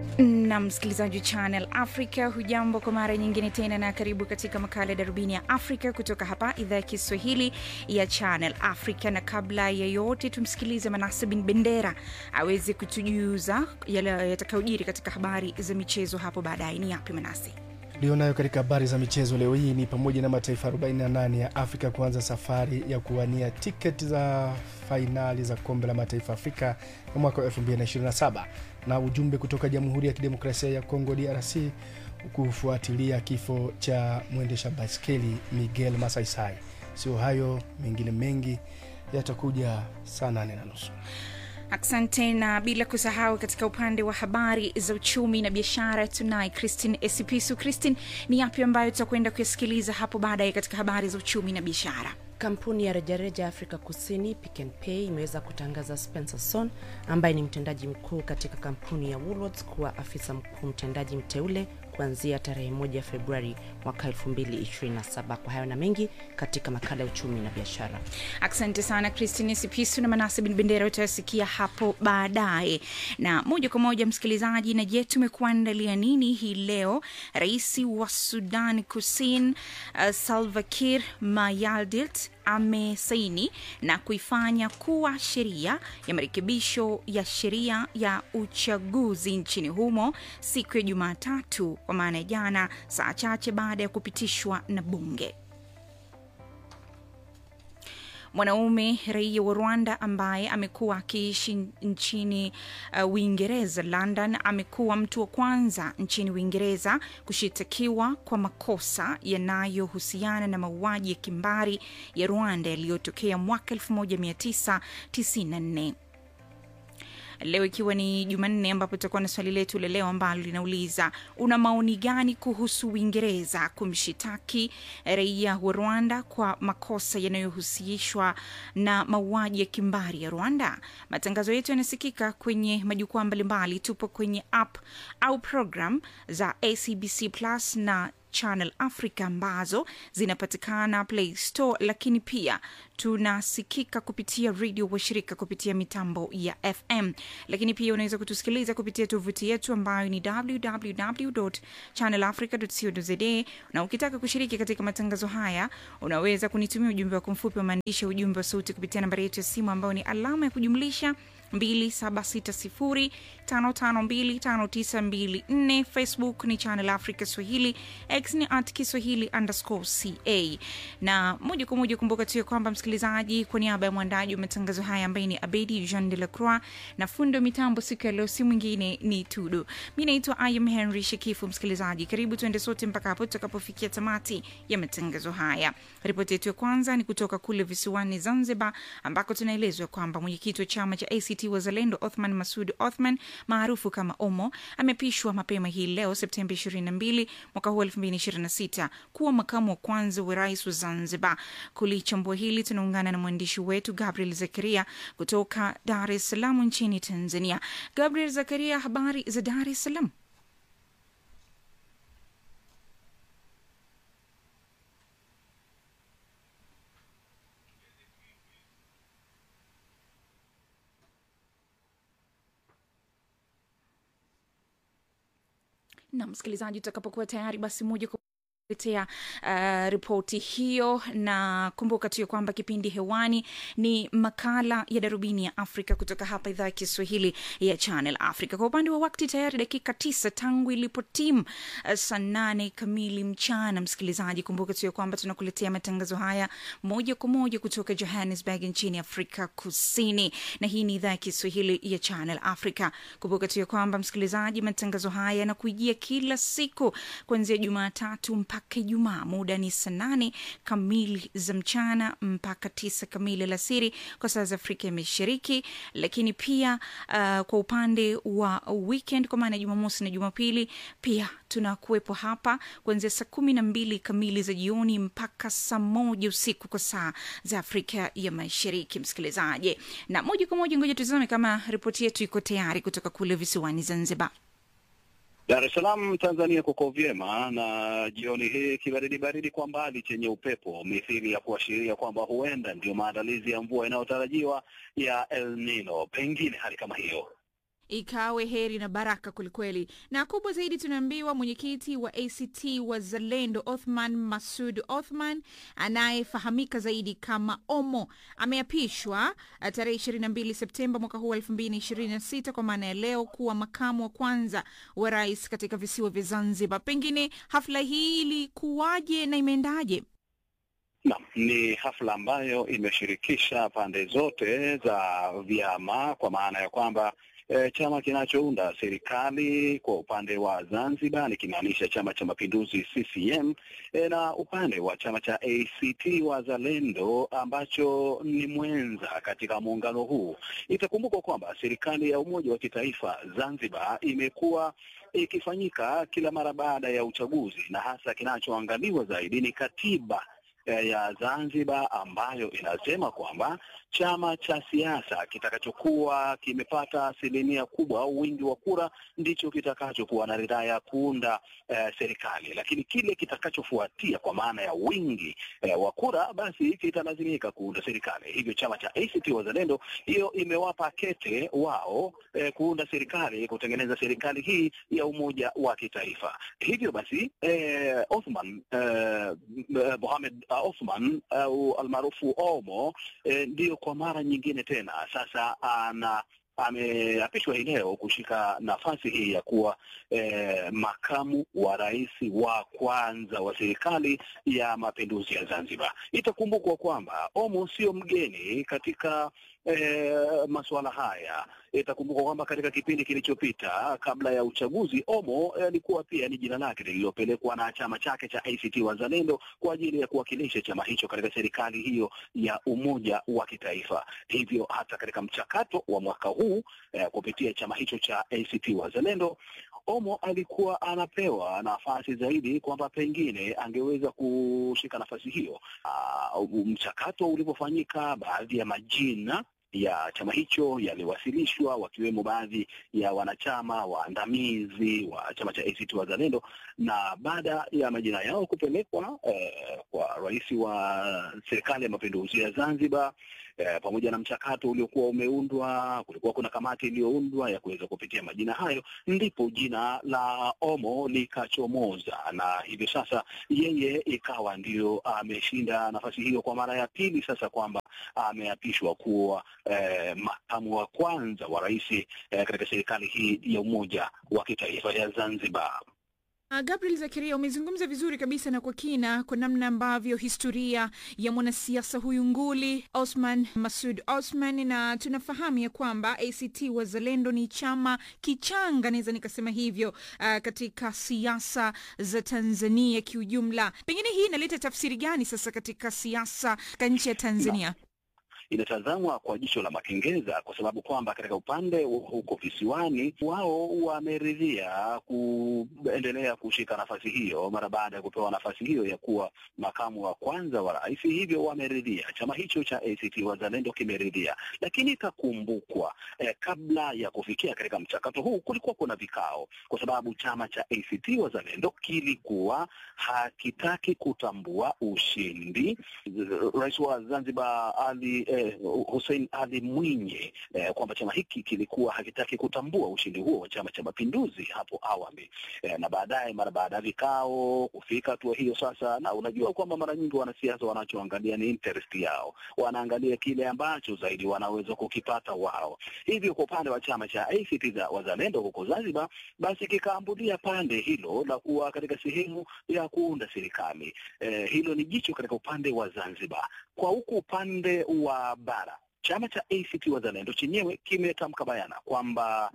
na msikilizaji channel africa hujambo kwa mara nyingine tena na karibu katika makala ya darubini ya afrika kutoka hapa idhaa ya kiswahili ya channel africa na kabla ya yote tumsikilize manase bin bendera aweze kutujuza yale yatakayojiri katika habari za michezo hapo baadaye ni yapi manase Lionayo katika habari za michezo leo hii ni pamoja na mataifa 48 ya Afrika kuanza safari ya kuwania tiketi za fainali za kombe la mataifa Afrika ya mwaka wa 2027 na ujumbe kutoka Jamhuri ya Kidemokrasia ya Kongo DRC kufuatilia kifo cha mwendesha baiskeli Miguel Masaisai. Sio hayo, mengine mengi yatakuja saa nane na nusu. Asante na bila kusahau katika upande wa habari za uchumi na biashara tunaye Christine Esipisu. Christine, ni yapi ambayo tutakwenda kuyasikiliza hapo baadaye katika habari za uchumi na biashara? Kampuni ya rejareja Afrika Kusini Pick n Pay imeweza kutangaza Spencer Son ambaye ni mtendaji mkuu katika kampuni ya Woolworths kuwa afisa mkuu mtendaji mteule kuanzia tarehe moja Februari mwaka 2027. Kwa hayo na mengi katika makala ya uchumi na biashara. Asante sana Christine Sipisu na Manase bin Bendera, utayasikia hapo baadaye. Na moja kwa moja, msikilizaji, na je, tumekuandalia nini hii leo? Rais wa Sudan Kusini uh, Salva Kiir Mayardit amesaini na kuifanya kuwa sheria ya marekebisho ya sheria ya uchaguzi nchini humo siku ya Jumatatu, kwa maana ya jana, saa chache baada ya kupitishwa na bunge. Mwanaume raia wa Rwanda ambaye amekuwa akiishi nchini uh, Uingereza, London, amekuwa mtu wa kwanza nchini Uingereza kushitakiwa kwa makosa yanayohusiana na mauaji ya kimbari ya Rwanda yaliyotokea mwaka 1994 leo ikiwa ni Jumanne, ambapo tutakuwa na swali letu la leo ambalo linauliza una maoni gani kuhusu Uingereza kumshitaki raia wa Rwanda kwa makosa yanayohusishwa na mauaji ya kimbari ya Rwanda? Matangazo yetu yanasikika kwenye majukwaa mbalimbali. Tupo kwenye app au program za ACBC Plus na Channel Africa ambazo zinapatikana Play Store, lakini pia tunasikika kupitia redio washirika kupitia mitambo ya FM, lakini pia unaweza kutusikiliza kupitia tovuti yetu ambayo ni www.channelafrica.co.za, na ukitaka kushiriki katika matangazo haya unaweza kunitumia ujumbe wako mfupi wa maandishi, ujumbe wa sauti kupitia nambari yetu ya simu ambayo ni alama ya kujumlisha 276055259254 Facebook ni Channel Africa Swahili, X ni at Kiswahili underscore ca. Na moja kwa moja, kumbuka tu ya kwamba msikilizaji, kwa niaba ya mwandaji wa matangazo haya ambaye ni Abedi Jean de la Croix na fundo mitambo siku ya leo si mwingine ni Tudu. Mi naitwa Ayam Henry Shekifu. Msikilizaji, karibu tuende sote mpaka hapo tutakapofikia tamati ya matangazo haya. Ripoti yetu ya kwanza ni kutoka kule visiwani Zanzibar, ambako tunaelezwa kwamba mwenyekiti wa chama cha ACT Wazalendo Othman Masud Othman maarufu kama Omo amepishwa mapema hii leo Septemba 22 mwaka huu 2026 kuwa makamu wa kwanza wa rais wa Zanzibar. Kulichambua hili tunaungana na mwandishi wetu Gabriel Zakaria kutoka Dar es Salaam nchini Tanzania. Gabriel Zakaria, habari za Dar es Salaam? na msikilizaji, utakapokuwa tayari basi moja kwa letea uh, ripoti hiyo, na kumbuka tu ya kwamba kipindi hewani ni makala ya darubini ya Afrika kutoka hapa idhaa ya Kiswahili ya Channel Africa. Kwa upande wa wakati tayari dakika tisa tangu ilipotimu uh, saa nane kamili mchana. Msikilizaji, kumbuka tu ya kwamba tunakuletea matangazo haya moja kwa moja kutoka Johannesburg nchini Afrika Kusini, na hii ni idhaa ya Kiswahili ya Channel Africa. Kumbuka tu ya kwamba msikilizaji, matangazo haya yanakuijia kila siku kuanzia Jumatatu mpaka Ijumaa. Muda ni saa nane kamili za mchana mpaka tisa kamili alasiri kwa saa za Afrika ya Mashariki, lakini pia uh, kwa upande wa weekend kwa maana ya Jumamosi na Jumapili pia tunakuwepo hapa kuanzia saa kumi na mbili kamili za jioni mpaka saa moja usiku kwa saa za Afrika ya Mashariki, msikilizaji. Na moja kwa moja, ngoja tuzame kama ripoti yetu iko tayari kutoka kule visiwani Zanzibar. Dar es Salaam Tanzania kuko vyema, na jioni hii kibaridi baridi kwa mbali chenye upepo mithili ya kuashiria kwamba huenda ndio maandalizi ya mvua inayotarajiwa ya El Nino, pengine hali kama hiyo. ikawe heri na baraka kwelikweli. Na kubwa zaidi, tunaambiwa mwenyekiti wa ACT Wazalendo Othman Masud Othman anayefahamika zaidi kama Omo ameapishwa uh, tarehe 22 Septemba mwaka huu 2026 kwa maana ya leo kuwa makamu wa kwanza wa rais katika visiwa vya Zanzibar. Pengine hafla hii ilikuwaje na imeendaje? Naam, ni hafla ambayo imeshirikisha pande zote za vyama kwa maana ya kwamba e, chama kinachounda serikali kwa upande wa Zanzibar nikimaanisha Chama cha Mapinduzi CCM e, na upande wa chama cha ACT Wazalendo ambacho ni mwenza katika muungano huu. Itakumbukwa kwamba serikali ya umoja wa kitaifa Zanzibar imekuwa ikifanyika kila mara baada ya uchaguzi, na hasa kinachoangaliwa zaidi ni katiba ya Zanzibar ambayo inasema kwamba chama cha siasa kitakachokuwa kimepata asilimia kubwa au wingi wa kura ndicho kitakachokuwa na ridhaa ya kuunda eh, serikali, lakini kile kitakachofuatia kwa maana ya wingi eh, wa kura basi kitalazimika kuunda serikali. Hivyo chama cha ACT Wazalendo hiyo imewapa kete wao eh, kuunda serikali, kutengeneza serikali hii ya umoja wa kitaifa. Hivyo basi eh, Othman eh, Mohamed Othman au uh, almaarufu Omo eh, ndiyo kwa mara nyingine tena sasa ana ameapishwa hii leo kushika nafasi hii ya kuwa eh, makamu wa rais wa kwanza wa serikali ya mapinduzi ya Zanzibar. Itakumbukwa kwamba Omo sio mgeni katika eh, masuala haya. Itakumbukwa kwamba katika kipindi kilichopita kabla ya uchaguzi, Omo alikuwa eh, pia ni jina lake lililopelekwa na chama chake cha ACT Wazalendo kwa ajili ya kuwakilisha chama hicho katika serikali hiyo ya umoja wa kitaifa. Hivyo hata katika mchakato wa mwaka huu eh, kupitia chama hicho cha ACT Wazalendo Omo alikuwa anapewa nafasi zaidi kwamba pengine angeweza kushika nafasi hiyo. Uh, mchakato ulipofanyika, baadhi ya majina ya chama hicho yaliwasilishwa wakiwemo baadhi ya wanachama waandamizi wa chama cha ACT Wazalendo, na baada ya majina yao kupelekwa eh, kwa rais wa serikali ya mapinduzi ya Zanzibar eh, pamoja na mchakato uliokuwa umeundwa, kulikuwa kuna kamati iliyoundwa ya kuweza kupitia majina hayo, ndipo jina la Omo likachomoza, na hivyo sasa yeye ikawa ndio ameshinda nafasi hiyo kwa mara ya pili sasa, kwamba ameapishwa kuwa eh, makamu wa kwanza wa rais eh, katika serikali hii ya umoja wa kitaifa ya Zanzibar. Uh, Gabriel Zakaria, umezungumza vizuri kabisa na kwa kina kwa namna ambavyo historia ya mwanasiasa huyu nguli Osman Masud Osman, na tunafahamu ya kwamba ACT Wazalendo ni chama kichanga, naweza nikasema hivyo, uh, katika siasa za Tanzania kiujumla. Pengine hii inaleta tafsiri gani sasa katika siasa katika nchi ya Tanzania? No inatazamwa kwa jicho la makengeza kwa sababu kwamba katika upande huko visiwani wao wameridhia kuendelea kushika nafasi hiyo mara baada ya kupewa nafasi hiyo ya kuwa makamu wa kwanza wa rais. Hivyo wameridhia, chama hicho cha ACT Wazalendo kimeridhia, lakini ikakumbukwa eh, kabla ya kufikia katika mchakato huu kulikuwa kuna vikao, kwa sababu chama cha ACT Wazalendo kilikuwa hakitaki kutambua ushindi. Rais wa Zanzibar Ali eh, Hussein Ali Mwinyi eh, kwamba chama hiki kilikuwa hakitaki kutambua ushindi huo wa Chama cha Mapinduzi hapo awali eh, na baadaye, mara baada ya vikao kufika hatua hiyo sasa, na unajua kwamba mara nyingi wanasiasa wanachoangalia ni interest yao, wanaangalia kile ambacho zaidi wanaweza kukipata wao. Hivyo kwa upande wa chama cha ACT za Wazalendo huko Zanzibar, basi kikaambulia pande hilo la kuwa katika sehemu ya kuunda serikali. Eh, hilo ni jicho katika upande wa Zanzibar. Kwa huku upande wa bara chama cha ACT Wazalendo chenyewe kimetamka bayana kwamba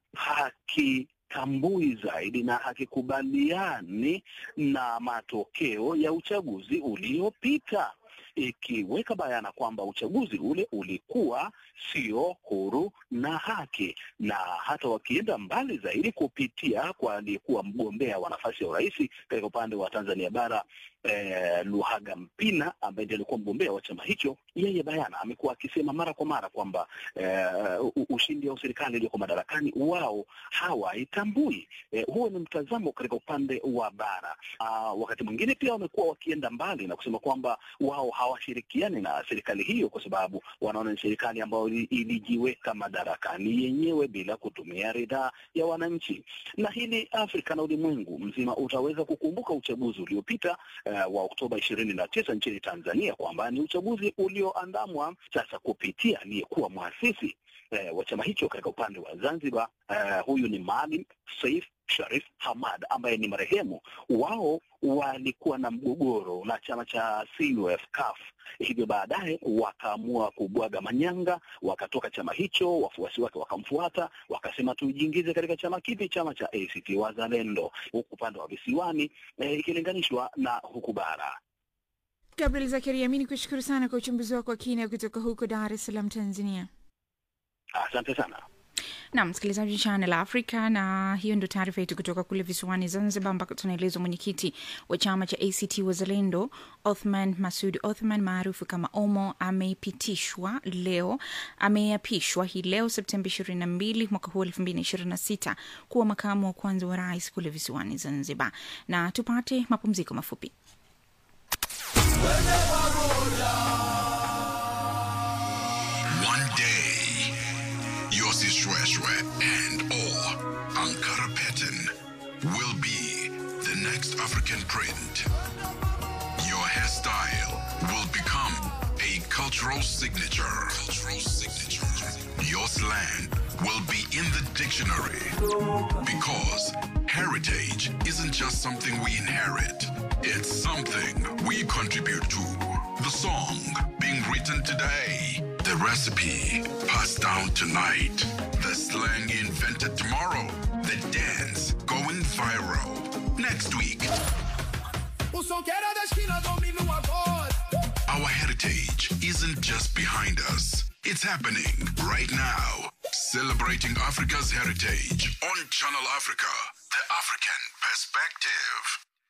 hakitambui zaidi na hakikubaliani na matokeo ya uchaguzi uliopita, ikiweka bayana kwamba uchaguzi ule ulikuwa sio huru na haki, na hata wakienda mbali zaidi kupitia kwa aliyekuwa mgombea wa nafasi ya urais katika upande wa Tanzania bara eh, Luhaga Mpina ambaye ndiye alikuwa mgombea wa chama hicho, yeye bayana amekuwa akisema mara kwa mara kwamba eh, u- ushindi wa serikali iliyoko madarakani wao hawaitambui. Eh, huo ni mtazamo katika upande wa bara. Ah, wakati mwingine pia wamekuwa wakienda mbali na kusema kwamba wao hawashirikiani na serikali hiyo kwa sababu wanaona ni serikali ambayo ili- ilijiweka madarakani yenyewe bila kutumia ridhaa ya wananchi. Na hili Afrika na ulimwengu mzima utaweza kukumbuka uchaguzi uliopita uh, wa Oktoba ishirini na tisa nchini Tanzania kwamba ni uchaguzi ulioandamwa sasa kupitia aliyekuwa mwasisi eh, wa chama hicho katika upande wa Zanzibar. Eh, huyu ni Maalim Seif Sharif Hamad ambaye ni marehemu. Wao walikuwa na mgogoro na chama cha CUF CUF, hivyo baadaye wakaamua kubwaga manyanga, wakatoka chama hicho, wafuasi wake wakamfuata, wakasema tujiingize katika chama kipi? Chama cha ACT Wazalendo, huku upande wa visiwani eh, ikilinganishwa na huku bara. Gabriel Zakaria, mi ni kushukuru sana kwa uchambuzi wako wa kina kutoka huko Dar es Salaam, Tanzania. Asante sana. Naam, msikilizaji Channel Africa, na hiyo ndio taarifa yetu kutoka kule visiwani Zanzibar, ambako tunaelezwa mwenyekiti wa chama cha ACT Wazalendo Othman Masud Othman maarufu kama Omo amepitishwa leo, ameapishwa hii leo Septemba 22 mwaka huu 2026 kuwa makamu wa kwanza wa rais kule visiwani Zanzibar. Na tupate mapumziko mafupi. One day, Yossi Shweshwe and or Ankara Pattern will be the next African print. Your hairstyle will become a cultural signature. Cultural signature. Your slang will be in the dictionary because heritage isn't just something we inherit. It's something we contribute to. The song being written today, the recipe passed down tonight, the slang invented tomorrow, the dance going viral next week. O som que era da esquina domina o agora. Our heritage isn't just behind us, it's happening right now. Celebrating Africa's heritage on Channel Africa, the African perspective.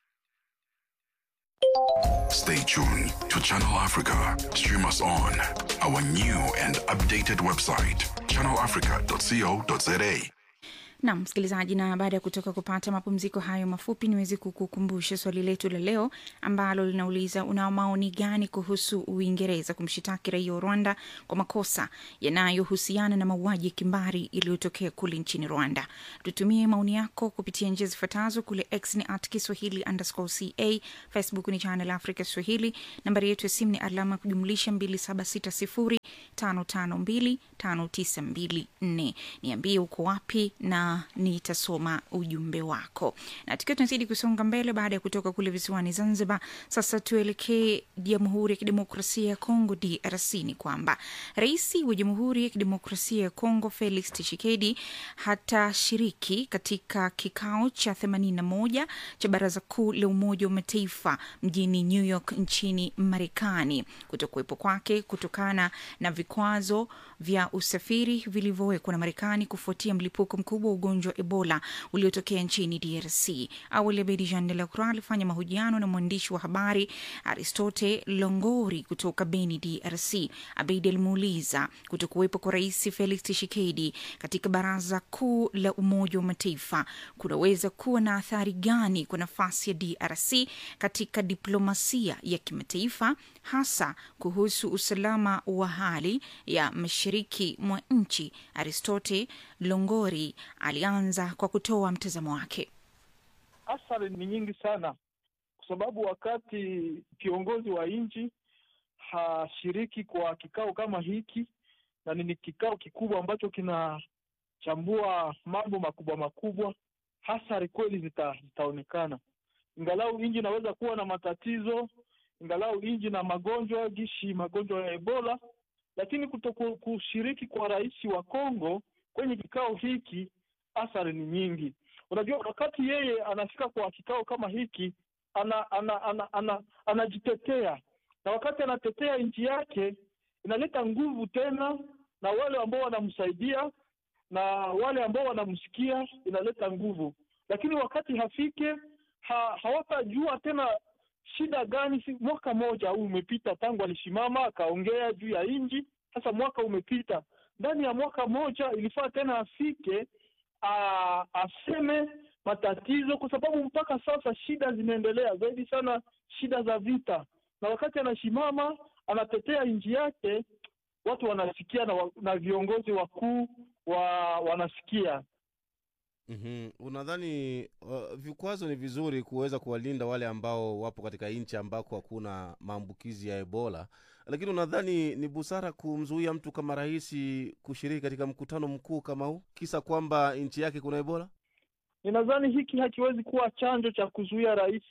Stay tuned to Channel Africa. Stream us on our new and updated website, channelafrica.co.za. Naam, msikilizaji, na baada ya kutoka kupata mapumziko hayo mafupi, niweze kukukumbusha swali letu la leo ambalo linauliza una maoni gani kuhusu Uingereza kumshitaki raia wa Rwanda kwa makosa yanayohusiana na mauaji ya kimbari iliyotokea kule nchini Rwanda. Tutumie maoni yako kupitia njia zifuatazo: kule X ni at Kiswahili underscore ca, Facebook ni Channel Africa Swahili, nambari yetu ya simu ni alama ya kujumlisha 2760 552 5924. Niambie uko wapi na nitasoma ujumbe wako. Na tukiwa tunazidi kusonga mbele, baada ya kutoka kule visiwani Zanzibar, sasa tuelekee Jamhuri ya Kidemokrasia ya Kongo, DRC. Ni kwamba rais wa Jamhuri ya Kidemokrasia ya Kongo Felix Tshisekedi hatashiriki katika kikao cha 81 cha Baraza Kuu la Umoja wa Mataifa mjini New York nchini Marekani, kutokuwepo kwake kutokana na vikwazo vya usafiri vilivyowekwa na Marekani kufuatia mlipuko mkubwa wa ugonjwa wa Ebola uliotokea nchini DRC. Awali Abedi Jean de la Croix alifanya mahojiano na mwandishi wa habari Aristote Longori kutoka Beni, DRC. Abedi alimuuliza kutokuwepo kwa Rais Felix Tshisekedi katika Baraza Kuu la Umoja wa Mataifa kunaweza kuwa na athari gani kwa nafasi ya DRC katika diplomasia ya kimataifa, hasa kuhusu usalama wa hali ya mashariki mwa nchi. Aristote Longori alianza kwa kutoa mtazamo wake. Athari ni nyingi sana, kwa sababu wakati kiongozi wa nchi hashiriki kwa kikao kama hiki, na ni kikao kikubwa ambacho kinachambua mambo makubwa makubwa, athari kweli zita, zitaonekana. Ingalau nchi inaweza kuwa na matatizo, ingalau nchi na magonjwa gishi magonjwa ya Ebola, lakini kuto kushiriki kwa rais wa Kongo kwenye kikao hiki, athari ni nyingi. Unajua, wakati yeye anafika kwa kikao kama hiki ana, ana, ana, ana, anajitetea na wakati anatetea nchi yake inaleta nguvu tena, na wale ambao wanamsaidia na wale ambao wanamsikia inaleta nguvu, lakini wakati hafike ha, hawatajua tena shida gani? Si mwaka mmoja huu umepita tangu alisimama akaongea juu ya nchi. Sasa mwaka umepita, ndani ya mwaka mmoja ilifaa tena afike a, aseme matatizo, kwa sababu mpaka sasa shida zinaendelea zaidi sana, shida za vita, na wakati anasimama anatetea nchi yake, watu wanasikia na, wa, na viongozi wakuu wa wanasikia mm Unadhani uh, vikwazo ni vizuri kuweza kuwalinda wale ambao wapo katika nchi ambako hakuna maambukizi ya Ebola, lakini unadhani ni busara kumzuia mtu kama rais kushiriki katika mkutano mkuu kama huu kisa kwamba nchi yake kuna Ebola? Ninadhani hiki hakiwezi kuwa chanjo cha kuzuia rais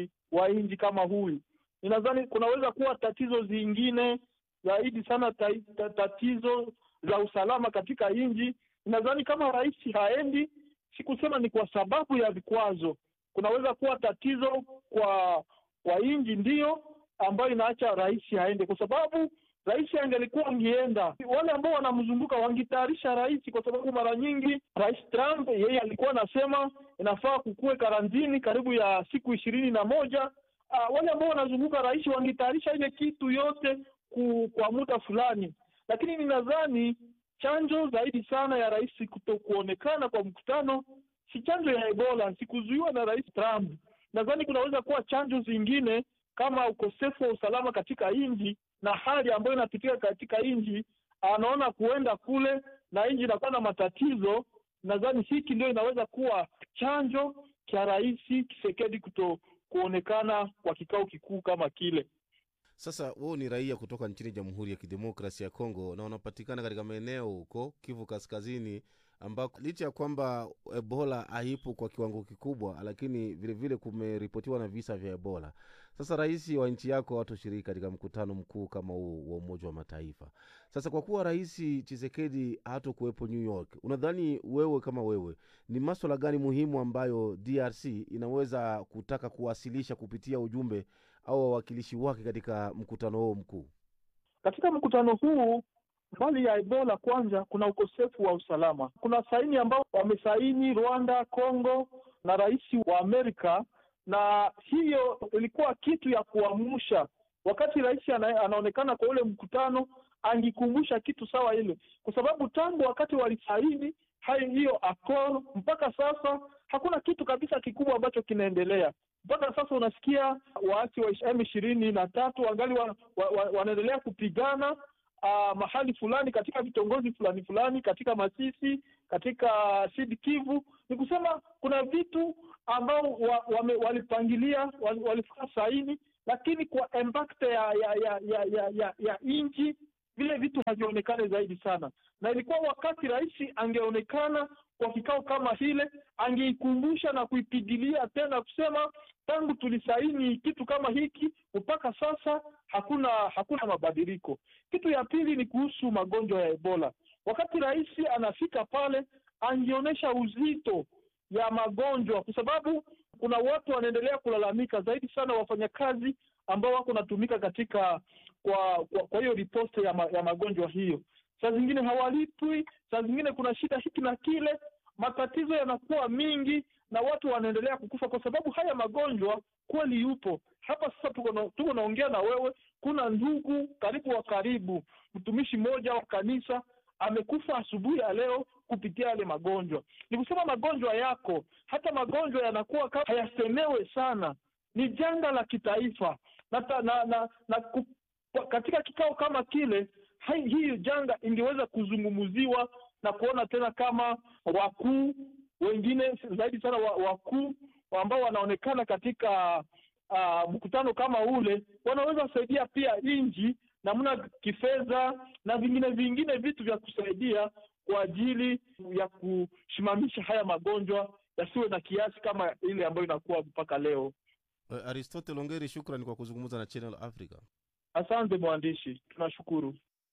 wa nchi kama huyu. Ninadhani kunaweza kuwa tatizo zingine zaidi sana ta, ta, tatizo za usalama katika nchi. Ninadhani kama rais haendi, sikusema ni kwa sababu ya vikwazo. Kunaweza kuwa tatizo kwa kwa nchi ndiyo ambayo inaacha rais haende, kwa sababu rais angelikuwa angeenda, wale ambao wanamzunguka wangetayarisha rais, kwa sababu mara nyingi rais Trump yeye alikuwa anasema inafaa kukuwe karantini karibu ya siku ishirini na moja. Uh, wale ambao wanazunguka rais wangetayarisha ile kitu yote ku, kwa muda fulani, lakini ninadhani chanjo zaidi sana ya rais kuto kuonekana kwa mkutano si chanjo ya Ebola, sikuzuiwa na rais Trump. Nadhani kunaweza kuwa chanjo zingine kama ukosefu wa usalama katika nchi na hali ambayo inapitika katika nchi, anaona kuenda kule na nchi inakuwa na matatizo. Nadhani hiki ndio inaweza kuwa chanjo cha rais Tshisekedi kuto kuonekana kwa kikao kikuu kama kile. Sasa wewe ni raia kutoka nchini Jamhuri ya Kidemokrasia ya Kongo na unapatikana katika maeneo huko Kivu Kaskazini, ambako licha ya kwamba Ebola haipo kwa kiwango kikubwa, lakini vilevile kumeripotiwa na visa vya Ebola. Sasa rais wa nchi yako hatoshiriki katika mkutano mkuu kama huu wa Umoja wa Mataifa. Sasa kwa kuwa rais Chisekedi hatokuwepo New York, unadhani wewe kama wewe, ni maswala gani muhimu ambayo DRC inaweza kutaka kuwasilisha kupitia ujumbe au wawakilishi wake katika mkutano huo mkuu? Katika mkutano huu mbali ya Ebola, kwanza kuna ukosefu wa usalama. Kuna saini ambao wamesaini Rwanda, Congo na rais wa Amerika, na hiyo ilikuwa kitu ya kuamsha. Wakati rais ana, anaonekana kwa ule mkutano, angikumbusha kitu sawa ile, kwa sababu tangu wakati walisaini hayo hiyo akor mpaka sasa hakuna kitu kabisa kikubwa ambacho kinaendelea mpaka sasa unasikia waasi wa M ishirini na tatu wangali wa, wa, wa, wanaendelea kupigana uh, mahali fulani katika vitongoji fulani fulani katika Masisi, katika Sud Kivu. Ni kusema kuna vitu ambao wa, wame, walipangilia wal, walifika saini, lakini kwa impact ya ya ya ya, ya, ya, ya nchi vile vitu havionekane zaidi sana, na ilikuwa wakati rais angeonekana kwa kikao kama hile, angeikumbusha na kuipigilia tena kusema tangu tulisaini kitu kama hiki mpaka sasa hakuna hakuna mabadiliko. Kitu ya pili ni kuhusu magonjwa ya Ebola. Wakati rais anafika pale, angeonyesha uzito ya magonjwa, kwa sababu kuna watu wanaendelea kulalamika zaidi sana, wafanyakazi ambao wako natumika katika kwa kwa, kwa hiyo riposte ya, ma, ya magonjwa hiyo. Saa zingine hawalipwi, saa zingine kuna shida hiki na kile, matatizo yanakuwa mingi na watu wanaendelea kukufa kwa sababu haya magonjwa kweli yupo hapa. Sasa tuko na, tuko naongea na wewe, kuna ndugu karibu wa karibu, mtumishi mmoja wa kanisa amekufa asubuhi ya leo kupitia yale magonjwa. Ni kusema magonjwa yako, hata magonjwa yanakuwa kama hayasemewe sana, ni janga la kitaifa na, na, na, na, na ku, katika kikao kama kile hii janga ingeweza kuzungumziwa na kuona tena kama wakuu wengine zaidi sana wakuu ambao wanaonekana katika uh, mkutano kama ule wanaweza kusaidia pia nchi namna kifedha na vingine vingine vitu vya kusaidia kwa ajili ya kusimamisha haya magonjwa yasiwe na kiasi kama ile ambayo inakuwa mpaka leo. Aristotle Ongeri, shukrani kwa kuzungumza na Channel Africa. Asante mwandishi, tunashukuru.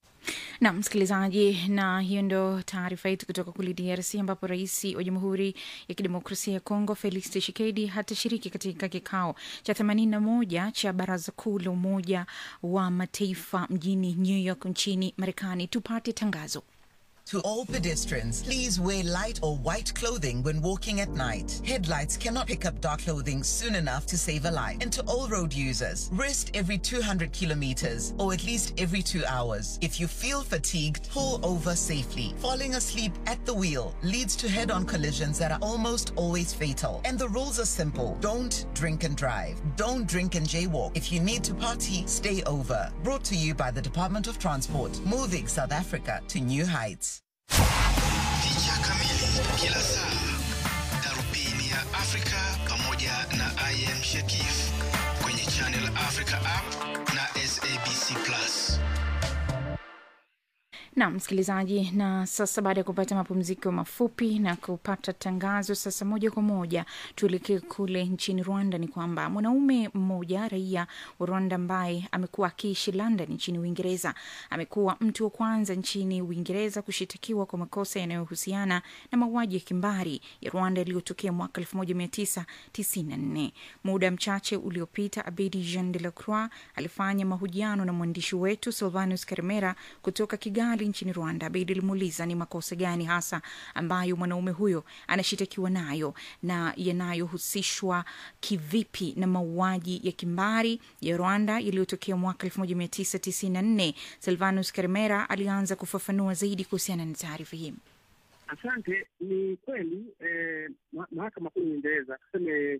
na msikilizaji, na hiyo ndo taarifa yetu kutoka kule DRC ambapo rais wa Jamhuri ya Kidemokrasia ya Kongo Felix Tshisekedi hatashiriki katika kikao cha 81 cha Baraza Kuu la Umoja wa Mataifa mjini New York nchini Marekani. Tupate tangazo. To all pedestrians, please wear light or white clothing when walking at night. Headlights cannot pick up dark clothing soon enough to save a life. And to all road users, rest every 200 kilometers or at least every two hours. If you feel fatigued, pull over safely. Falling asleep at the wheel leads to head on collisions that are almost always fatal. And the rules are simple don't drink and drive. Don't drink and jaywalk. If you need to party, stay over. Brought to you by the Department of Transport, moving South Africa to new heights. Picha kamili kila saa, darubini ya Afrika pamoja na IM Shekif kwenye Channel Africa app na SABC Plus. na msikilizaji na sasa baada ya kupata mapumziko mafupi na kupata tangazo sasa moja kwa moja tuelekee kule nchini rwanda ni kwamba mwanaume mmoja raia wa rwanda ambaye amekuwa akiishi london nchini uingereza amekuwa mtu wa kwanza nchini uingereza kushitakiwa kwa makosa yanayohusiana na mauaji ya kimbari ya rwanda yaliyotokea mwaka 1994 muda mchache uliopita abedi jean de la croix alifanya mahojiano na mwandishi wetu silvanus karimera kutoka kigali nchini rwanda abedi alimuuliza ni makosa gani hasa ambayo mwanaume huyo anashitakiwa nayo na yanayohusishwa kivipi na mauaji ya kimbari ya rwanda yaliyotokea mwaka 1994 silvanus karimera alianza kufafanua zaidi kuhusiana na taarifa hii Asante. Ni kweli eh, ma- mahakama kuu ya Uingereza tuseme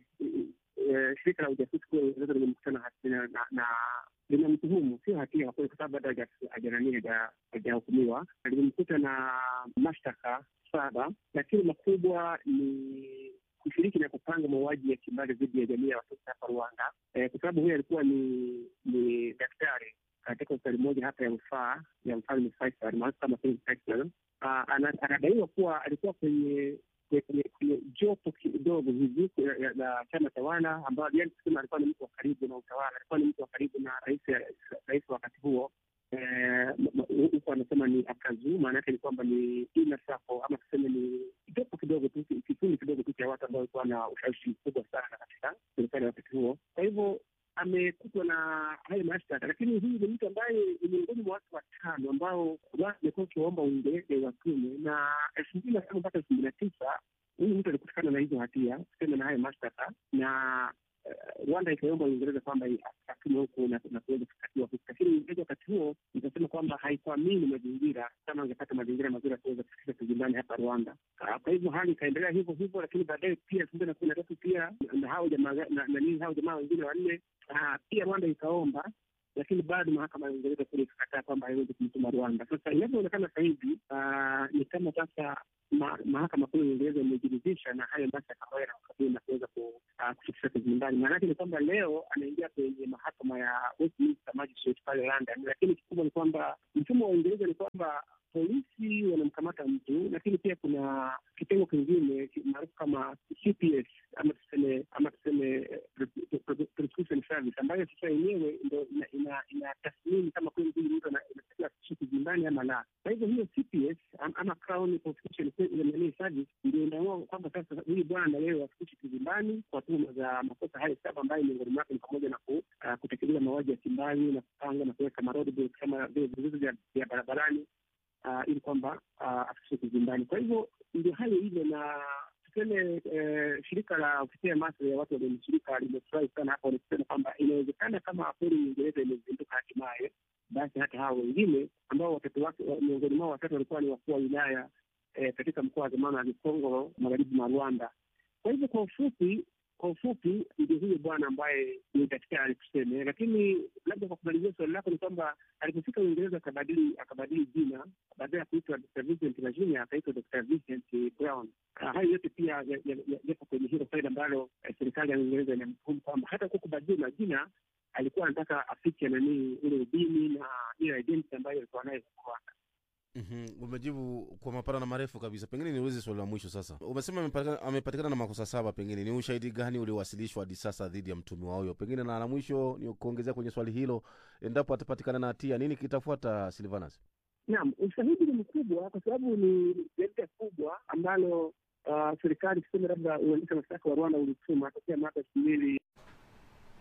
eh, shirika la ujasusi kuu ya Uingereza limemkutana hati- na, na, na linamtuhumu sio hatia kwa kweli, kwa sababu bado haja- hajanani haja- hajahukumiwa. Limemkuta na mashtaka saba, lakini makubwa ni kushiriki na kupanga mauaji ya kimbari dhidi ya jamii ya watoto hapa Rwanda, eh, kwa sababu huyu alikuwa ni ni daktari katika hospitali moja hapa ya rufaa ya mfalme Faisal maarufu kama King Faisal. Ah, ana- anadaiwa kuwa alikuwa kwenye kwenye kwenye jopo kidogo hivi ya- ya- la chama tawala, ambao yani kusema alikuwa ni mtu wa karibu na utawala, alikuwa ni mtu wa karibu na rais rais wa wakati huo Eh, m- m- huku anasema ni akazu, maana yake ni kwamba ni inner circle ama tuseme ni jopo kidogo tu, kikundi kidogo tu cha watu ambao walikuwa na ushawishi mkubwa sana katika serikali ya wakati huo. Kwa hivyo amekutwa na hayo mashtaka, lakini huyu ni mtu ambaye ni miongoni mwa watu watano ambao watu wamekuwa wakiwaomba Uingereza watume, na elfu mbili na tano mpaka elfu mbili na tisa huyu mtu alikutikana na hizo hatia kusema na hayo mashtaka na eh, Rwanda ikaiomba Uingereza kwamba atume huku na na kuweza kukatiwa huku, lakini Uingereza wakati huo ikasema kwamba haikuamini mazingira kama angepata mazingira mazuri ya kuweza kufikisha kizimbani hapa Rwanda. Ah, Kwa hivyo hali ikaendelea hivyo hivyo, lakini baadaye pia elfu mbili na kumi na tatu pia na hao jamaa na na nini hao jamaa wengine wanne ah, pia Rwanda ikaomba lakini bado mahakama ya Uingereza kule ikakataa kwamba haiwezi kumtuma Rwanda. Sasa inavyoonekana sasa hivi ah, ni kama sasa ma, mahakama kuu ya Uingereza imejiridhisha na hayo mashtaka ambayo yanamkabili na kuweza ku- ah, kufikisha kizimbani. Maanake ni kwamba leo anaingia kwenye mahakama ya Westminster Magistrate pale London, lakini kikubwa ni kwamba mfumo wa Uingereza ni kwamba polisi wanamkamata mtu, lakini pia kuna kitengo kingine ki- maarufu kama CPS ama tuseme ama tuseme eh, pro- pro- prosecution service ambayo sasa yenyewe ndo ina- ina- inatathmini kama kweli huyu mtu ana- inatakiwa afikishwe kizimbani ama la. Kwa hivyo hiyo CPS am- ama Crown Prosecution nani Service ndio inaamua kwamba sasa huyu bwana leo afikishwe kizimbani kwa tuhuma za makosa hayo saba ambayo miongoni mwake ni pamoja na ku- ah, kutekeleza mauaji ya kimbari na kupanga na kuweka maroadblocks kama vile vizuizi vya vya barabarani uh, ili kwamba uh, afikishwe kizimbani. Kwa hivyo ndio hayo hivyo, na tuseme eh, shirika la kutetea maslahi ya watu walionusurika limefurahi sana hapa, wanasema kwamba inawezekana kama kweli Uingereza imezinduka hatimaye, basi hata hao wengine ambao watoto wake wa- miongoni mwao watatu walikuwa ni wakuu wa wilaya eh, katika mkoa wa zamani wa Gikongo magharibi mwa Rwanda. Kwa hivyo kwa ufupi kwa ufupi ndio huyo bwana ambaye ni daktari tuseme, lakini labda kwa kumalizia swali lako ni kwamba alipofika Uingereza akabadili akabadili jina, badala ya kuitwa Dr. Vincent Virginia akaitwa Dr. Vincent Brown. Ah, hayo yote pia ya- ya- ya- yapo kwenye hilo faida ambalo eh, serikali ya Uingereza inamtuhumu kwamba hata kwa kubadili majina alikuwa anataka afiche nanii ule udini na ile identity ambayo alikuwa nayo huko Rwanda. Mhm, umejibu kwa mapana na marefu kabisa. Pengine niulize swali la mwisho sasa. Umesema amepatikana, amepatikana na makosa saba, pengine ni ushahidi gani uliowasilishwa hadi sasa dhidi ya mtumiwa huyo? Pengine na la mwisho ni kuongezea kwenye swali hilo, endapo atapatikana na hatia, nini kitafuata, Silvanas? Naam, ushahidi ni mkubwa kwa sababu ni jarida kubwa ambalo uh, serikali tuseme labda uendesha mashtaka wa Rwanda ulituma tokea mwaka elfu mbili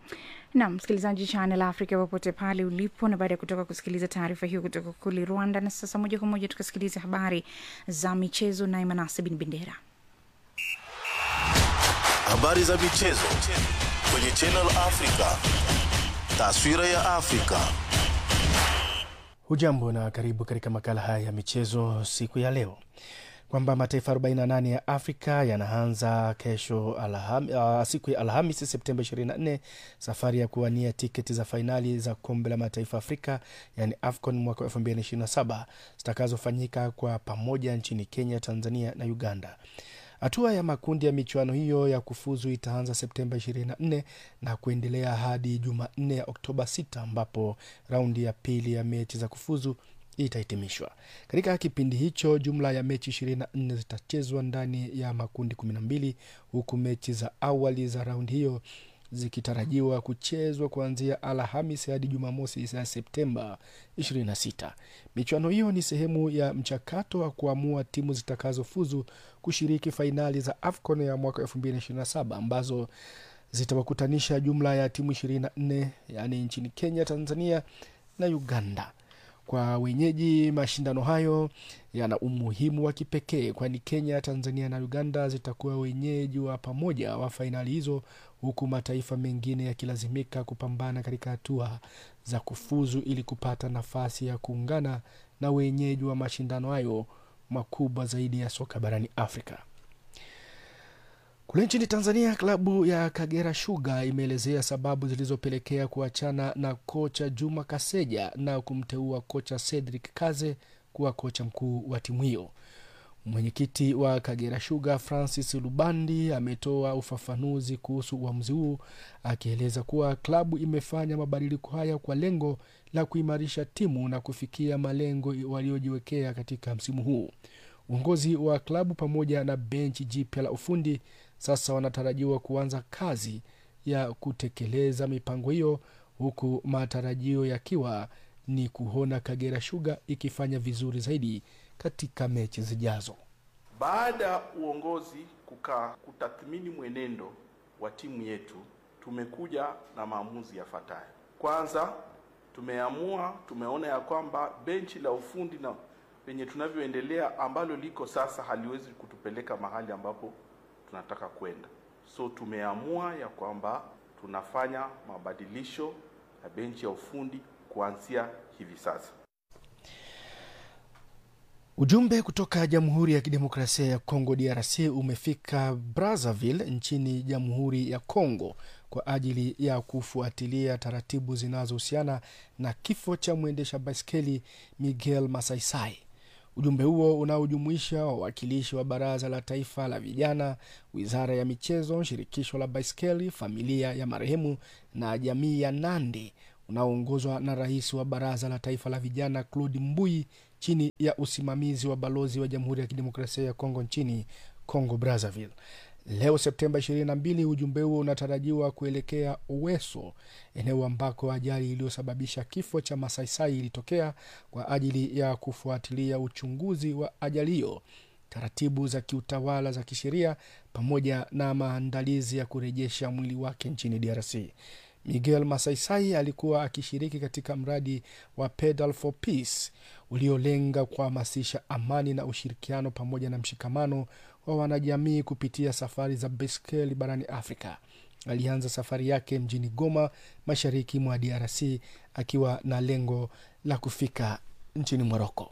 nam msikilizaji Channel Africa popote pale ulipo, na baada ya kutoka kusikiliza taarifa hiyo kutoka kule Rwanda, na sasa moja kwa moja tukasikiliza habari za michezo naye Manase bin Bendera. Habari za michezo kwenye Channel Africa. Taswira ya Afrika. Hujambo na karibu katika makala haya ya michezo siku ya leo, kwamba mataifa 48 ya Afrika yanaanza kesho alham, uh, siku ya Alhamisi Septemba 24 safari ya kuwania tiketi za fainali za kombe la mataifa Afrika yani AFCON mwaka 2027 zitakazofanyika kwa pamoja nchini Kenya, Tanzania na Uganda. Hatua ya makundi ya michuano hiyo ya kufuzu itaanza Septemba 24 na kuendelea hadi Jumanne ya Oktoba 6 ambapo raundi ya pili ya mechi za kufuzu itahitimishwa. Katika kipindi hicho, jumla ya mechi 24 zitachezwa ndani ya makundi 12 huku mechi za awali za raundi hiyo zikitarajiwa kuchezwa kuanzia Alhamis hadi Jumamosi ya Septemba 26. Michuano hiyo ni sehemu ya mchakato wa kuamua timu zitakazofuzu kushiriki fainali za AFCON ya mwaka 2027 ambazo zitawakutanisha jumla ya timu 24 yaani nchini Kenya, Tanzania na Uganda. Kwa wenyeji, mashindano hayo yana umuhimu wa kipekee, kwani Kenya, Tanzania na Uganda zitakuwa wenyeji wa pamoja wa fainali hizo, huku mataifa mengine yakilazimika kupambana katika hatua za kufuzu ili kupata nafasi ya kuungana na wenyeji wa mashindano hayo makubwa zaidi ya soka barani Afrika. Kule nchini Tanzania, klabu ya Kagera Sugar imeelezea sababu zilizopelekea kuachana na kocha Juma Kaseja na kumteua kocha Cedric Kaze kuwa kocha mkuu wa timu hiyo. Mwenyekiti wa Kagera Sugar Francis Lubandi ametoa ufafanuzi kuhusu uamuzi huu akieleza kuwa klabu imefanya mabadiliko haya kwa lengo la kuimarisha timu na kufikia malengo waliojiwekea katika msimu huu. Uongozi wa klabu pamoja na benchi jipya la ufundi sasa wanatarajiwa kuanza kazi ya kutekeleza mipango hiyo, huku matarajio yakiwa ni kuona Kagera Sugar ikifanya vizuri zaidi katika mechi zijazo. Baada ya uongozi kukaa kutathmini mwenendo wa timu yetu, tumekuja na maamuzi yafuatayo. Kwanza, tumeamua tumeona ya kwamba benchi la ufundi na penye tunavyoendelea ambalo liko sasa haliwezi kutupeleka mahali ambapo tunataka kwenda. So tumeamua ya kwamba tunafanya mabadilisho ya benchi ya ufundi kuanzia hivi sasa. Ujumbe kutoka Jamhuri ya Kidemokrasia ya Kongo DRC umefika Brazzaville nchini Jamhuri ya Kongo kwa ajili ya kufuatilia taratibu zinazohusiana na kifo cha mwendesha baiskeli Miguel Masaisai. Ujumbe huo unaojumuisha wawakilishi wa Baraza la Taifa la Vijana, Wizara ya Michezo, Shirikisho la Baiskeli, familia ya marehemu na jamii ya Nandi, unaoongozwa na Rais wa Baraza la Taifa la Vijana Claude Mbui chini ya usimamizi wa balozi wa Jamhuri ya Kidemokrasia ya Kongo nchini Congo Brazzaville. Leo Septemba 22, ujumbe huo unatarajiwa kuelekea Oweso, eneo ambako ajali iliyosababisha kifo cha Masaisai ilitokea kwa ajili ya kufuatilia uchunguzi wa ajali hiyo, taratibu za kiutawala za kisheria, pamoja na maandalizi ya kurejesha mwili wake nchini DRC. Miguel Masaisai alikuwa akishiriki katika mradi wa Pedal for Peace uliolenga kuhamasisha amani na ushirikiano pamoja na mshikamano wa wanajamii kupitia safari za baiskeli barani Afrika. Alianza safari yake mjini Goma, mashariki mwa DRC, akiwa na lengo la kufika nchini Moroko.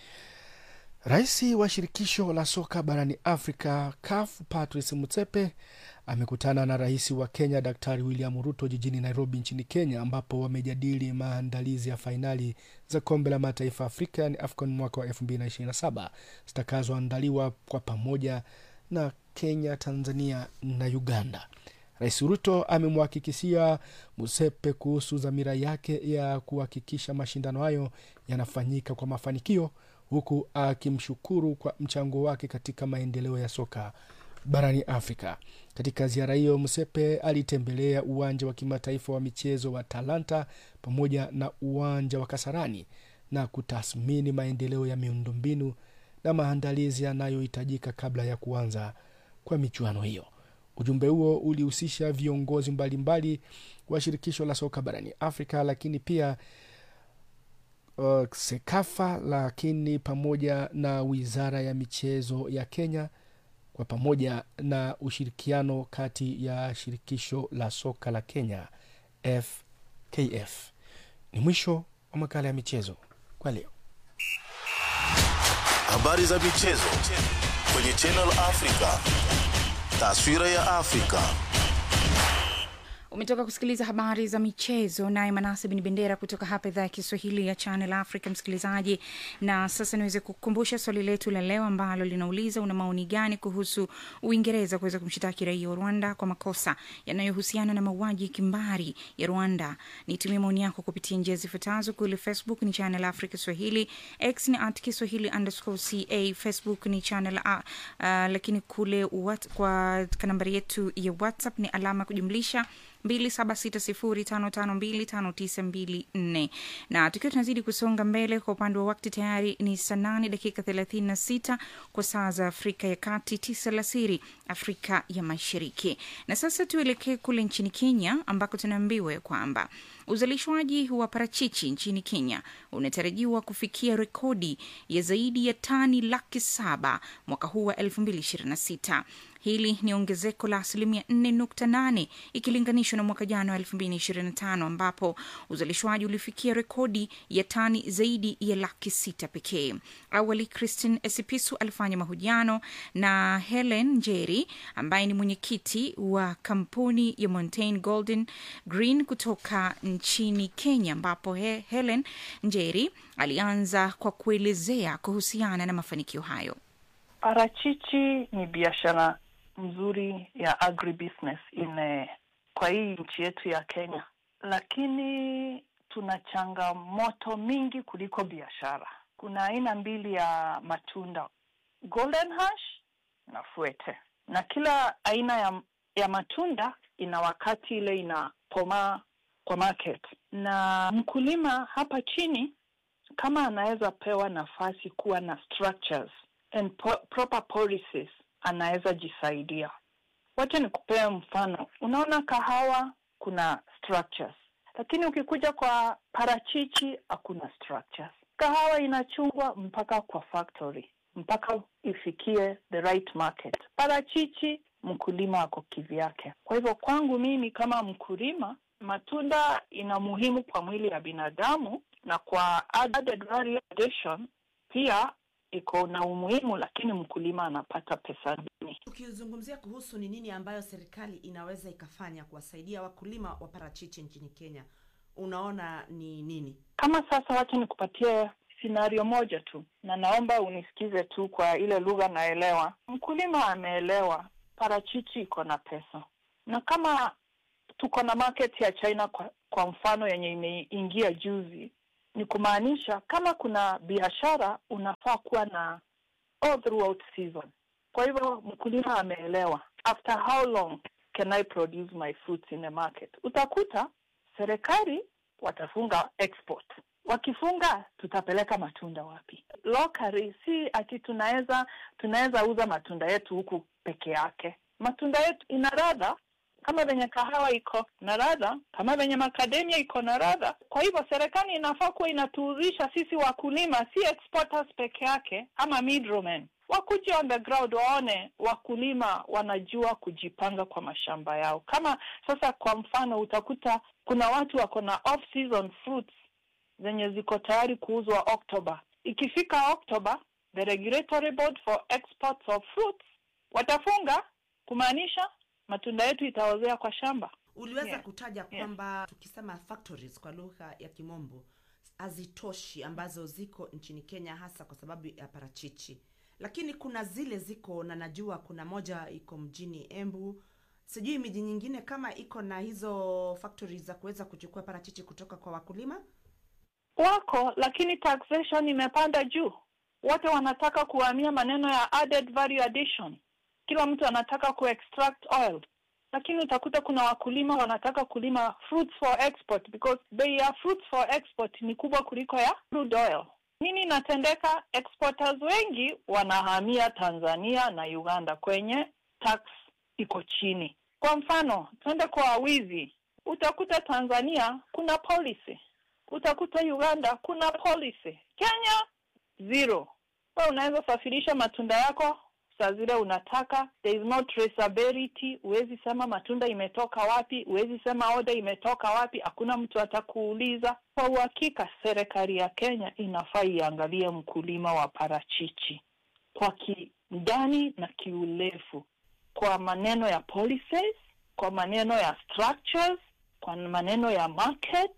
Rais wa shirikisho la soka barani Afrika CAF Patrice Motsepe amekutana na rais wa Kenya Daktari William Ruto jijini Nairobi nchini Kenya, ambapo wamejadili maandalizi ya fainali za kombe la mataifa Afrika yani AFCON mwaka wa 2027 zitakazoandaliwa kwa pamoja na Kenya, Tanzania na Uganda. Rais Ruto amemhakikishia Musepe kuhusu dhamira yake ya kuhakikisha mashindano hayo yanafanyika kwa mafanikio huku akimshukuru kwa mchango wake katika maendeleo ya soka barani Afrika. Katika ziara hiyo, Msepe alitembelea uwanja wa kimataifa wa michezo wa Talanta pamoja na uwanja wa Kasarani na kutathmini maendeleo ya miundombinu na maandalizi yanayohitajika kabla ya kuanza kwa michuano hiyo. Ujumbe huo ulihusisha viongozi mbalimbali wa shirikisho la soka barani Afrika, lakini pia uh, SEKAFA, lakini pamoja na wizara ya michezo ya Kenya kwa pamoja na ushirikiano kati ya shirikisho la soka la Kenya FKF. Ni mwisho wa makala ya michezo kwa leo. Habari za michezo kwenye Channel Africa. Taswira ya Afrika. umetoka kusikiliza habari za michezo naye manase bin bendera kutoka hapa idhaa ya kiswahili ya channel africa msikilizaji na sasa niweze kukumbusha swali letu la leo ambalo linauliza una maoni gani kuhusu uingereza kuweza kumshitaki raia wa rwanda kwa makosa yanayohusiana na mauaji kimbari ya rwanda nitumie maoni yako kupitia njia zifuatazo kule facebook ni channel africa swahili x ni at kiswahili underscore ca facebook ni channel uh, uh, lakini kule what, kwa nambari yetu ya whatsapp ni alama kujumlisha 276055259254 na tukiwa tunazidi kusonga mbele kwa upande wa wakti tayari ni saa nane dakika 36 kwa saa za afrika ya kati tisa lasiri afrika ya mashariki na sasa tuelekee kule nchini kenya ambako tunaambiwa kwamba uzalishwaji wa parachichi nchini kenya unatarajiwa kufikia rekodi ya zaidi ya tani laki saba mwaka huu wa 2026 hili ni ongezeko la asilimia 4.8 ikilinganishwa na mwaka jana wa 2025 ambapo uzalishwaji ulifikia rekodi ya tani zaidi ya laki sita pekee awali christine esipisu alifanya mahojiano na helen njeri ambaye ni mwenyekiti wa kampuni ya mountain golden green kutoka nchini kenya ambapo he, helen njeri alianza kwa kuelezea kuhusiana na mafanikio hayo Parachichi ni biashara mzuri ya agribusiness ine kwa hii nchi yetu ya Kenya, lakini tuna changamoto mingi kuliko biashara. Kuna aina mbili ya matunda, golden hash na fuete, na kila aina ya, ya matunda ina wakati ile inakomaa kwa market, na mkulima hapa chini kama anaweza pewa nafasi kuwa na structures and po proper policies anaweza jisaidia. Wacha nikupee mfano. Unaona kahawa kuna structures, lakini ukikuja kwa parachichi hakuna structures. Kahawa inachungwa mpaka kwa factory mpaka ifikie the right market. Parachichi mkulima ako kivyake. Kwa hivyo kwangu mimi kama mkulima, matunda ina muhimu kwa mwili ya binadamu na kwa added value addition pia iko na umuhimu, lakini mkulima anapata pesa duni. Tukizungumzia kuhusu ni nini ambayo serikali inaweza ikafanya kuwasaidia wakulima wa parachichi nchini Kenya, unaona ni nini? Kama sasa, wacha nikupatie scenario moja tu, na naomba unisikize tu kwa ile lugha naelewa. Mkulima ameelewa parachichi iko na pesa, na kama tuko na market ya China kwa, kwa mfano yenye imeingia juzi ni kumaanisha kama kuna biashara unafaa kuwa na all throughout season. Kwa hivyo mkulima ameelewa after how long can I produce my fruits in a market. Utakuta serikali watafunga export, wakifunga tutapeleka matunda wapi? Locally, si ati tunaweza tunaweza uza matunda yetu huku peke yake. Matunda yetu ina radha kama venye kahawa iko na radha, kama venye makademia iko na radha. Kwa hivyo serikali inafaa kuwa inatuuzisha sisi wakulima, si exporters peke yake ama middlemen. Wakuje on the ground waone wakulima wanajua kujipanga kwa mashamba yao. Kama sasa, kwa mfano, utakuta kuna watu wako na off season fruits zenye ziko tayari kuuzwa Oktoba. Ikifika Oktoba, the regulatory board for exports of fruits watafunga, kumaanisha matunda yetu itaozea kwa shamba. Uliweza Yeah. kutaja kwamba tukisema factories kwa lugha ya kimombo hazitoshi ambazo ziko nchini Kenya hasa kwa sababu ya parachichi, lakini kuna zile ziko na najua kuna moja iko mjini Embu, sijui miji nyingine kama iko na hizo factories za kuweza kuchukua parachichi kutoka kwa wakulima. Wako, lakini taxation imepanda juu. Wote wanataka kuhamia maneno ya added value addition. Kila mtu anataka kuextract oil, lakini utakuta kuna wakulima wanataka kulima fruits for export because bei ya fruits for export ni kubwa kuliko ya crude oil. Nini inatendeka? Exporters wengi wanahamia Tanzania na Uganda kwenye tax iko chini. Kwa mfano, twende kwa wizi, utakuta Tanzania kuna policy, utakuta Uganda kuna policy, Kenya zero. Wewe unaweza safirisha matunda yako saa zile unataka, there is no traceability. Huwezi sema matunda imetoka wapi, huwezi sema order imetoka wapi, hakuna mtu atakuuliza. Kwa uhakika, serikali ya Kenya inafaa iangalie mkulima wa parachichi kwa kindani na kiurefu, kwa maneno ya policies, kwa maneno ya structures, kwa maneno ya market.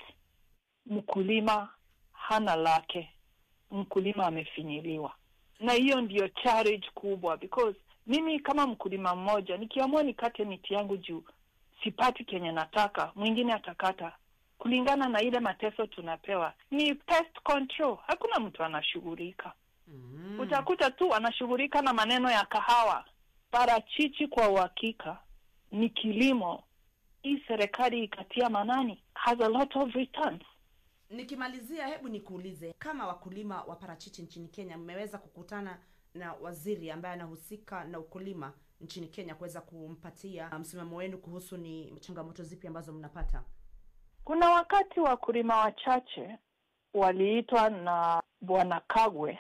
Mkulima hana lake, mkulima amefinyiliwa na hiyo ndiyo challenge kubwa, because mimi kama mkulima mmoja nikiamua nikate miti yangu juu sipati kenye nataka, mwingine atakata kulingana na ile mateso tunapewa. Ni pest control, hakuna mtu anashughulika. mm. Utakuta tu anashughulika na maneno ya kahawa. Parachichi kwa uhakika ni kilimo, hii serikali ikatia manani, has a lot of returns nikimalizia hebu nikuulize kama wakulima wa parachichi nchini kenya mmeweza kukutana na waziri ambaye anahusika na ukulima nchini kenya kuweza kumpatia msimamo wenu kuhusu ni changamoto zipi ambazo mnapata Kuna wakati wakulima wachache waliitwa na bwana Kagwe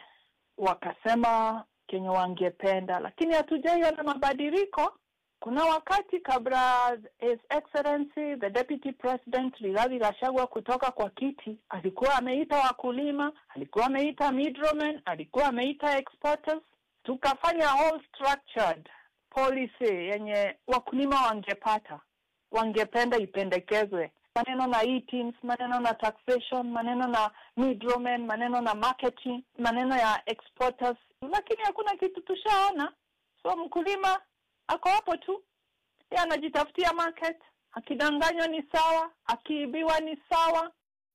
wakasema kenye wangependa, lakini hatujaiona mabadiliko. Kuna wakati kabla His Excellency the Deputy President Rigathi Gachagua kutoka kwa kiti, alikuwa ameita wakulima, alikuwa ameita middlemen, alikuwa ameita exporters, tukafanya whole structured policy yenye wakulima wangepata, wangependa ipendekezwe maneno na e-teams, maneno na taxation, maneno na middlemen, maneno na marketing, maneno ya exporters, lakini hakuna kitu tushaona. So mkulima ako hapo tu, yeye anajitafutia market. Akidanganywa ni sawa, akiibiwa ni sawa.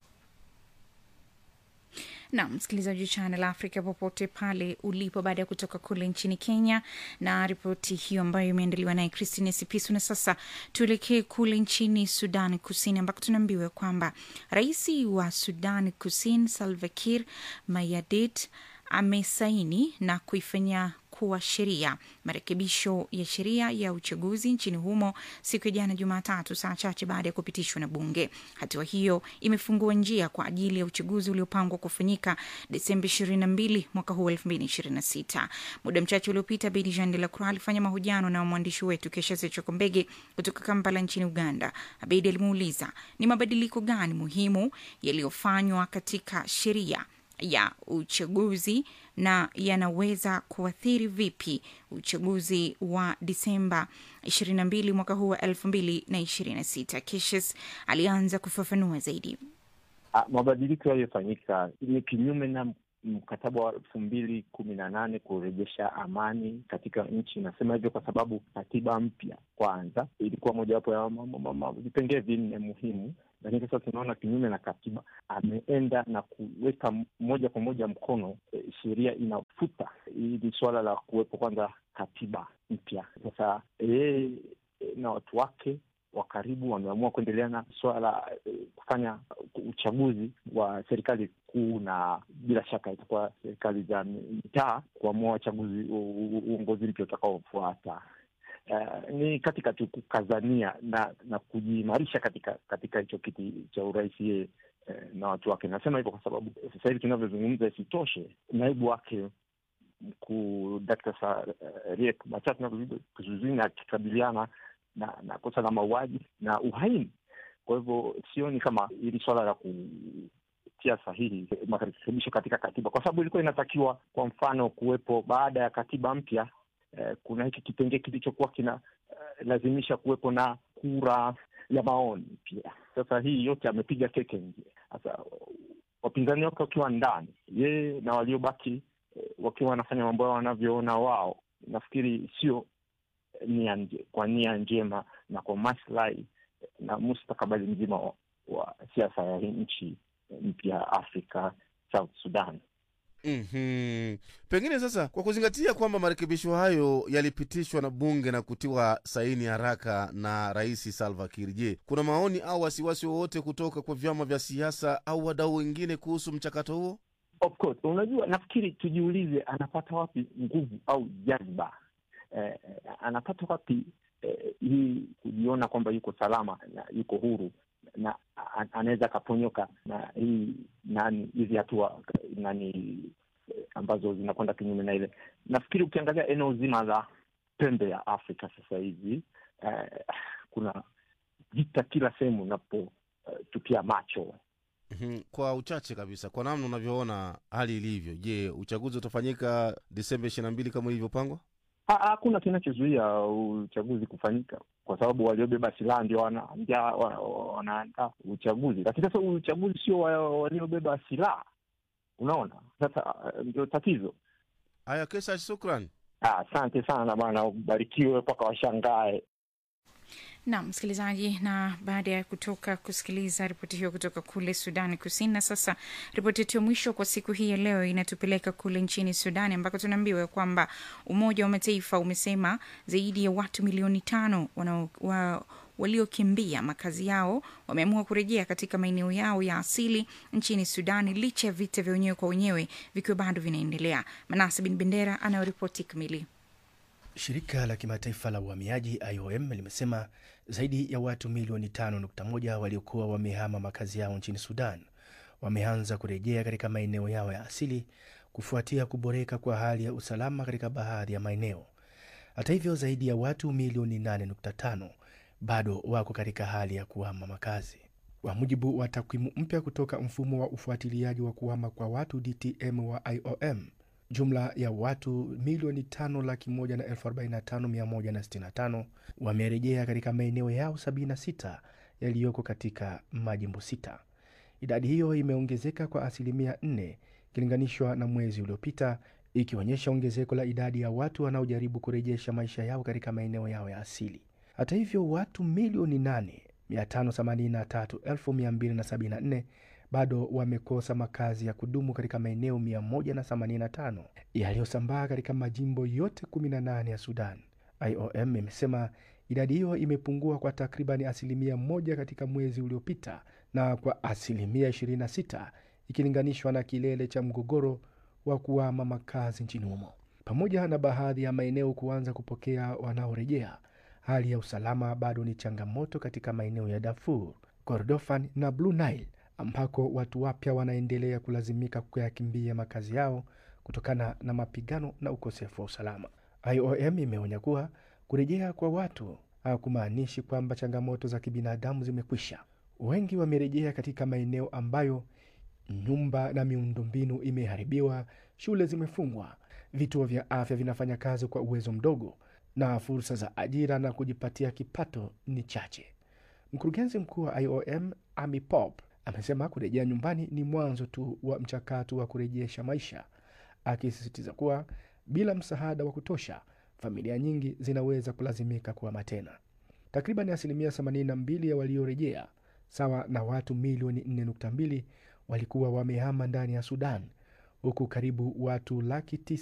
na msikilizaji wa Channel Africa popote pale ulipo, baada ya kutoka kule nchini Kenya na ripoti hiyo ambayo imeandaliwa naye Christine Sipisu. Na sasa tuelekee kule nchini Sudan Kusini ambako tunaambiwa kwamba rais wa Sudan Kusini Salva Kiir Mayardit amesaini na kuifanyia kuwa sheria marekebisho ya sheria ya uchaguzi nchini humo siku ya jana Jumatatu, saa chache baada ya kupitishwa na bunge. Hatua hiyo imefungua njia kwa ajili ya uchaguzi uliopangwa kufanyika Desemba 22 mwaka huu 2026. Muda mchache uliopita, Bedi Jean de la Croix alifanya mahojiano na mwandishi wetu Kesha Sechokombege kutoka Kampala nchini Uganda. Abedi alimuuliza ni mabadiliko gani muhimu yaliyofanywa katika sheria ya uchaguzi na yanaweza kuathiri vipi uchaguzi wa Disemba 22 mwaka huu wa 2026. Kishes alianza kufafanua zaidi. Ah, mabadiliko yaliyofanyika ni kinyume na mkataba wa elfu mbili kumi na nane kurejesha amani katika nchi. Nasema hivyo kwa sababu katiba mpya kwanza ilikuwa mojawapo ya vipengee vinne muhimu, lakini sasa tunaona kinyume na katiba, ameenda na kuweka moja kwa moja mkono e, sheria inafuta hili suala la kuwepo kwanza katiba mpya. Sasa yeye na watu wake wa karibu wameamua kuendelea na suala la eh, kufanya uchaguzi wa serikali kuu na bila shaka itakuwa serikali za mitaa kuamua wachaguzi uongozi mpya utakaofuata. Uh, ni katika tu kukazania na na kujiimarisha katika katika hicho kiti cha urais yeye eh, na watu wake. Nasema hivyo kwa sababu sasa hivi tunavyozungumza, isitoshe naibu wake mkuu Dkt. Riek Machar tunavyozidi kizuizini akikabiliana na na kosa la mauaji na uhaini. Kwa hivyo sioni kama hili swala la kutia sahihi marekebisho katika katiba, kwa sababu ilikuwa inatakiwa, kwa mfano, kuwepo baada ya katiba mpya eh, kuna hiki kipengee kilichokuwa kina eh, lazimisha kuwepo na kura ya maoni pia. Sasa hii yote amepiga keke nje. Sasa wapinzani wake wakiwa ndani, yeye na waliobaki eh, wakiwa wanafanya mambo yao wanavyoona wao, nafikiri sio nia nje, kwa nia njema na kwa maslahi na mustakabali mzima wa, wa siasa ya hii nchi mpya Afrika, South Sudan. mm-hmm. Pengine sasa, kwa kuzingatia kwamba marekebisho hayo yalipitishwa na bunge na kutiwa saini haraka na Rais Salva Kiir, je, kuna maoni au wasiwasi wowote kutoka kwa vyama vya siasa au wadau wengine kuhusu mchakato huo? Of course, unajua, nafikiri tujiulize, anapata wapi nguvu au jazba eh, anapata wapi eh, hii kujiona kwamba yuko salama na yuko huru na a- anaweza akaponyoka na hii nani hizi hatua nani eh, ambazo zinakwenda kinyume na ile. Nafikiri ukiangalia eneo zima la pembe ya Afrika sasa hivi eh, kuna vita kila sehemu unapotupia macho Mhm. kwa uchache kabisa kwa namna unavyoona hali ilivyo je uchaguzi utafanyika disemba ishiri na mbili kama ilivyopangwa Ha- hakuna kinachozuia uchaguzi kufanyika kwa sababu waliobeba silaha ndio wanaandaa wana, wanaandaa uchaguzi, lakini sasa uchaguzi sio wa- waliobeba silaha. Unaona, sasa eh, ndio tatizo. haya kesa shukran Ah, Asante sana bwana, ubarikiwe mpaka washangae. Naam, msikilizaji, na baada ya kutoka kusikiliza ripoti hiyo kutoka kule Sudani Kusini, na sasa ripoti yetu ya mwisho kwa siku hii ya leo inatupeleka kule nchini Sudani ambako tunaambiwa kwamba Umoja wa Mataifa umesema zaidi ya watu milioni tano wanao- wa, waliokimbia makazi yao wameamua kurejea katika maeneo yao ya asili nchini Sudani licha ya vita vya wenyewe kwa wenyewe vikiwa bado vinaendelea. Manase Bin Bendera anayoripoti kamili. Shirika la kimataifa la uhamiaji IOM limesema zaidi ya watu milioni 5.1 waliokuwa wamehama makazi yao nchini Sudan wameanza kurejea katika maeneo yao ya asili kufuatia kuboreka kwa hali ya usalama katika baadhi ya maeneo. Hata hivyo, zaidi ya watu milioni 8.5 bado wako katika hali ya kuhama makazi. Kwa mujibu wa takwimu mpya kutoka mfumo wa ufuatiliaji wa kuhama kwa watu DTM wa IOM, jumla ya watu milioni tano laki moja na elfu arobaini na tano mia moja na sitini na tano wamerejea katika maeneo yao 76 yaliyoko katika majimbo sita. Idadi hiyo imeongezeka kwa asilimia 4 ikilinganishwa na mwezi uliopita, ikionyesha ongezeko la idadi ya watu wanaojaribu kurejesha maisha yao katika maeneo yao ya asili. Hata hivyo, watu milioni 8 583,274 bado wamekosa makazi ya kudumu katika maeneo 185 yaliyosambaa katika majimbo yote 18 ya Sudan. IOM imesema idadi hiyo imepungua kwa takribani asilimia moja katika mwezi uliopita na kwa asilimia 26 ikilinganishwa na kilele cha mgogoro wa kuama makazi nchini humo. Pamoja na baadhi ya maeneo kuanza kupokea wanaorejea, hali ya usalama bado ni changamoto katika maeneo ya Darfur, Kordofan na Blue Nile ambako watu wapya wanaendelea kulazimika kuyakimbia makazi yao kutokana na mapigano na ukosefu wa usalama. IOM imeonya kuwa kurejea kwa watu hakumaanishi kwamba changamoto za kibinadamu zimekwisha. Wengi wamerejea katika maeneo ambayo nyumba na miundombinu imeharibiwa, shule zimefungwa, vituo vya afya vinafanya kazi kwa uwezo mdogo, na fursa za ajira na kujipatia kipato ni chache. Mkurugenzi mkuu wa IOM Amy Pope amesema kurejea nyumbani ni mwanzo tu wa mchakato wa kurejesha maisha, akisisitiza kuwa bila msaada wa kutosha, familia nyingi zinaweza kulazimika kuhama tena. Takriban asilimia 82 ya waliorejea, sawa na watu milioni 4.2, walikuwa wamehama ndani ya Sudan, huku karibu watu laki tisa